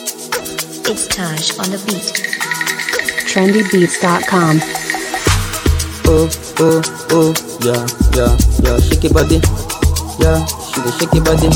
It's Taj on the beat. trendybeats.com. oh, oh, oh, yeah, yeah, yeah, shake your body, yeah, she dey shake your body,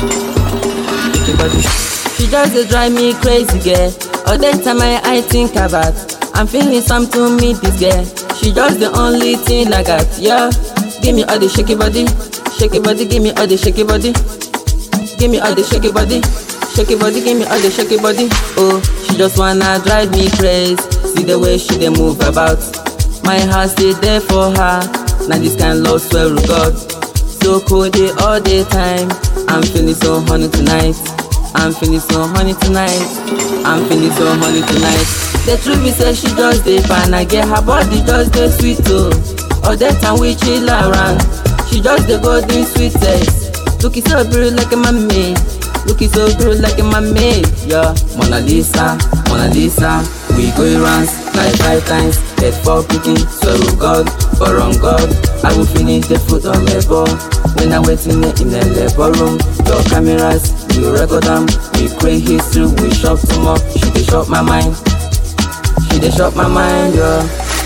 shake your body. She just dey drive me crazy, girl. All the time I, I think about, I'm feeling something to meet this girl. She just the only thing I got, yeah. Give me all the shake your body, shake your body, give me all the shake your body, give me all the shake your body. Shake your body, give me all the shake your body. Oh, she just wanna drive me crazy. See the way she dey move about. My heart stay there for her. Now this kind love swear to God. So cold day all the time. I'm feeling so honey tonight. I'm feeling so honey tonight. I'm feeling so honey tonight. The truth is say she just dey fine. I get her body just dey sweet oh. All the time we chill around. She just dey go doing sweet sex. Looking so pretty like a mommy. Looking so good like a mermaid, yeah. Mona Lisa, Mona Lisa. We go rounds like five times. Head for picking, swear to God, but on God. I will finish the foot on labor. When I'm waiting in the labor room, your cameras, we record them. We create history, we shop tomorrow. She dey shop my mind. She dey shop my mind, yeah.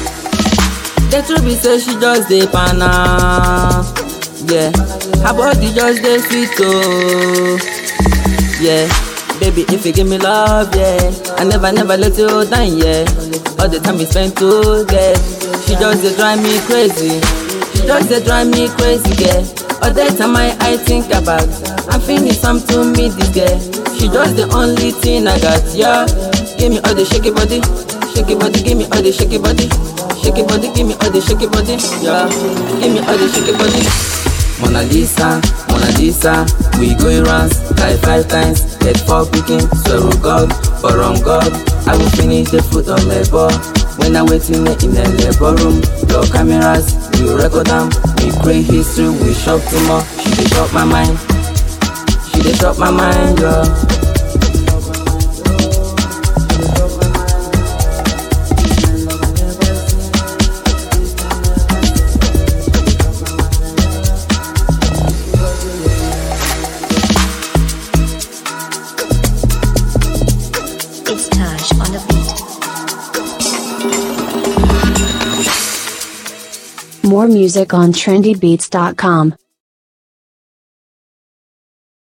The truth be say she just dey pana. Yeah, her body just dey sweet oh. Yeah, baby if you give me love, yeah, I never never let you down, yeah. All the time we spend together, she just dey drive me crazy. She just dey drive me crazy, yeah. All the time I, I think about, I'm feeling something to meet this girl. She just the only thing I got, yeah. Give me all the shaky body, shaky body, give me all the shaky body, shaky body, give me all the shaky body, yeah. Give me all the shaky body. Mona Lisa, Mona Lisa, we go rounds like five times. Head for picking, swear to God, but on God, I will finish the foot on labor. When I'm waiting in the labor room, your cameras, we record them. We create history, we shop tomorrow. She dey shop my mind, she dey shop my mind, yeah. It's Taj on the beat. More music on trendybeats.com.